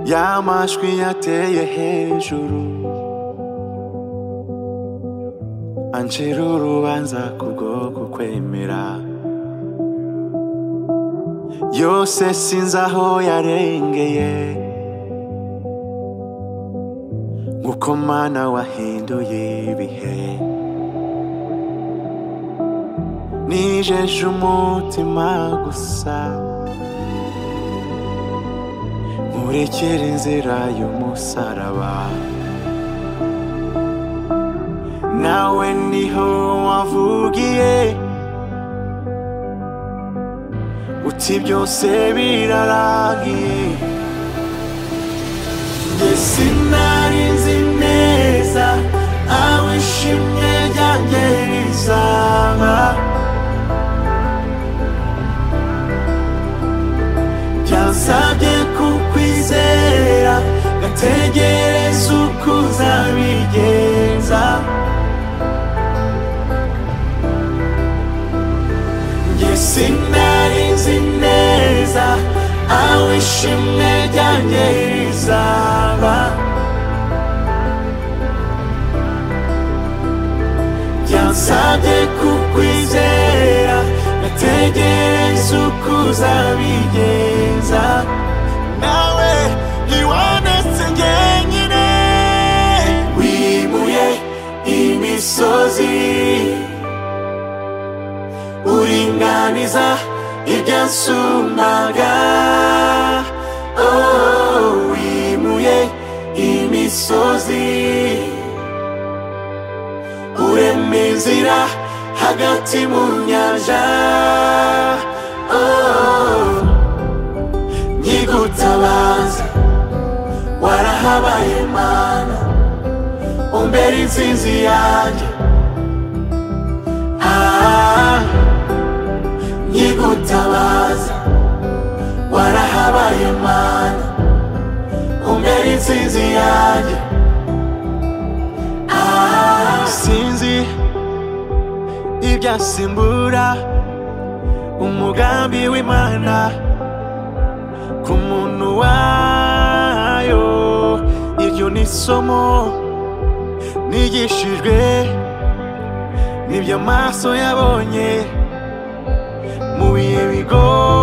amajwi yateye hejuru ancira urubanza kubwo kukwemera yose sinzi aho yarengeye nk'uko mana wahinduye ibihe nijeje umutima gusa nkurekere inzira y'umusaraba nawe niho wavugiye uti byose birarangiye njye sinari nzi neza aho ishimwe ryanjye rizaba byansabye kukwizera gategereza uko uzabigenza njye sinari nzi neza aho ishimwe ryanjye rizaba byansabye kukwizera gategereza uko uzabigenza nawe ntiwandetse njyenyine wimuye imisozi uringaniza ibyasumbaga oh, wimuye imisozi urema inzira hagati mu nyanja oh, nyigutabaza warahabaye mana umbera insinzi yanjye ah, nyigutabaza warahabaye mana umbera insinzi yanjye ah, sinzi ibyasimbura umugambi w'imana ku muntu wayo iryo ni isomo nigishijwe n'ibyo amaso yabonye mu bihe bigoye